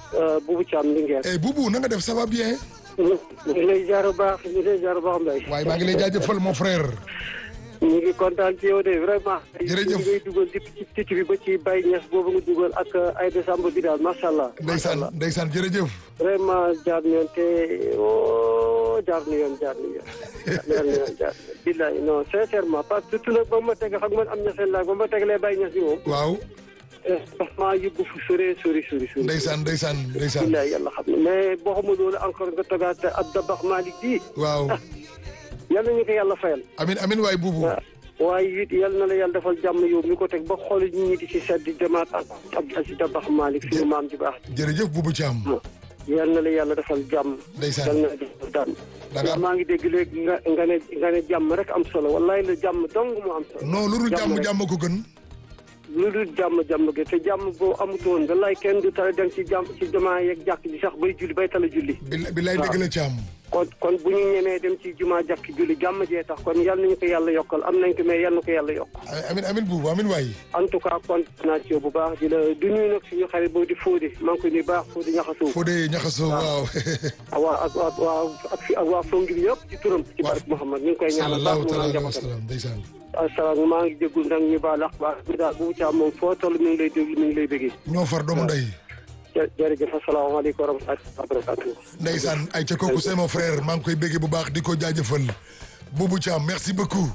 Boubou Thiam Linguère. eh Boubou na nga def ça va bien. ñu ngi lay jaar bu baax ñu ngi lay jaar bu baax Mbaye. waaye maa ngi lay jaajëfal mon frère. ñu ngi kontaan ci yow de vraiment. Jërëjëf. ñu ngay dugal depuis ci ticc bi ba ci Baye Niass boobu nga dugal ak ay décembre bi daal macha allah. macha ndeysaan allah ndeysaan jërëjëf. vraiment jaar na yoon te oh jaar na yoon jaar na yoon. jaar na yoon jaar na yoon. billahi non sincèrement parce que surtout nag ba ma teg xam nga am na seen laaj ba ma tegalee Baye Niass bi moom. waaw maa yóbbu fu sore sori sori sori. ndeysaan ndeysaan ndeysaan. billahi yàlla xam ne mais boo xamul loolu encore nga togaat ab dabax Malick bii. waaw yal nañu ko yàlla fayal. amin amin waay Boubou. waaw waaye it yal na la yàlla defal jàmm yow mi ko teg ba xool nit ñi di ci sedd di demaat ak Abdou Aziz Dabax Malick suñu maam ji baax. jërëjëf Boubou Thiam. yal na la yàlla defal jàmm. Ndeysaan. yal na la defal jàmm. Da nga am- maa ngi dégg léegi nga nga ne nga ne jàmm rek am solo wallahi la jàmm dong mu am solo. non lu dul jàmm rek. jàmm ko gën. lu dul jàmm jàmm gi te jàmm boo amutoon wallahi kenn du tala dem ci jàmm ci jamaa yeeg jàkk ji sax bay julli bay tala julli. bi billaay dëgg la Thiam. kon kon bu ñu ñemee dem ci jumaa jàkk julli jàmm jee tax kon yal nañu ko yàlla yokkal am nañ ko mais yal na ko yàlla yokk. amin amin Boubou amin waay. en tout cas kontaan naa ci yow bu baax di la du nuyu nag suñu xarit boobu di Fodé maa ngi koy nuyu baax Fodé ñaxasoo. Fodé ñaxasoo waaw. ah waa ak waa waa ak fi ak waa Fongir yëpp ci turam. ci Waaw. barke Mouhamad ñu ngi koy ñaanal baax sallallahu mu taala naan alayhi wa njabootam. sallam ndeysaan. asalaam maa ngi jéggul nag ñu baal ak baax bi daal bu caa moom foo toll mi ngi lay déglu mi ngi lay bëggee. ñoo far doomu ndey. jë jërëjëf asalaamaaleykum wa rahmatulah wa barakatuh. ndeysaan ay ca kooku c'est mon frère maa ngi koy béggee bu baax di ko jaajëfal Boubou Thiam merci beaucoup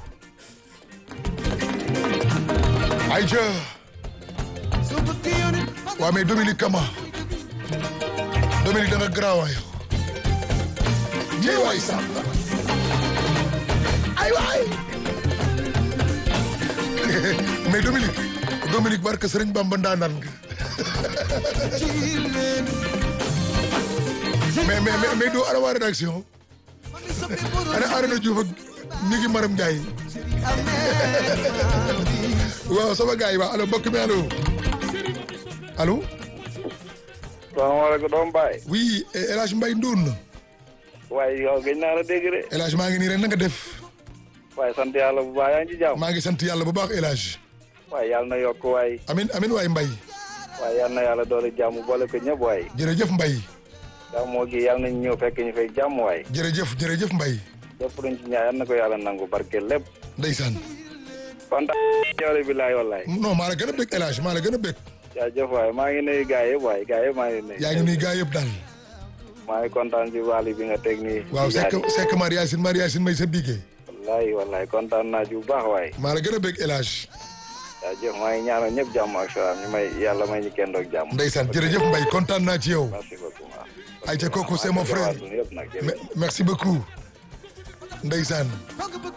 ay ca waa mais Dominique Kama Dominique da nga garaaw yow jey waay sax ay waay mais Dominique Dominique barke Sëriñ Bamba ndaanaan nga mais mais mais mais doo ana waa rédaction ana Arona Diouf ak ñi ngi Maram Ndiaye waaw sama gars yi waaw allo mbokk mi allo allo salaamaaleykum doom baay oui eh, El Hadj Mbaye Ndoun waaye yow gëj naa la dégg de El Hadj maa ngi nii rek na nga def waaye sant yàlla bu baax yaa ngi ci jàmm maa ngi sant yàlla bu baax El Hadj waaye yàlla na yokk waay amin amin waay Mbaye waaye yàlla na yàlla doole jàmm boole ko ñëpp waay jërëjëf Mbaye jàmmoo gi yàlla nañ ñëw fekk ñu fay jàmm waay jërëjëf jërëjëf Mbaye lépp luñ ci ñaan yàlla na ko yàlla nangu barke lépp ndeysaan kontaan yow bi laay wallaay non maa la gën a bëgg El Hadj maa la gën a bëgg jaajëf waay maa ngi nuyu gaay yëpp waay gaay yëpp maa ngi nuyu yaa ngi nuy gaa yëpp daal maa ngi kontaan ci wàll bi nga teg nii waaw ci sekk gaal yi. sekk Mariasin Mariasin may sa bigee wallaay wallaay kontaan naa ci bu baax waay maa la gën a bëgg El Hadj jaajëf maa ngi ñaanal ñëpp jàmm ak salaam ñu may yàlla may ñu kenn doog jàmm ndeysaan jërëjëf Mbaye kontaan naa ci yow merci beaucoup waaw ay ca kooku c'est mon frère yëpp nag jërëjëf. Me- merci beaucoup ndeysaan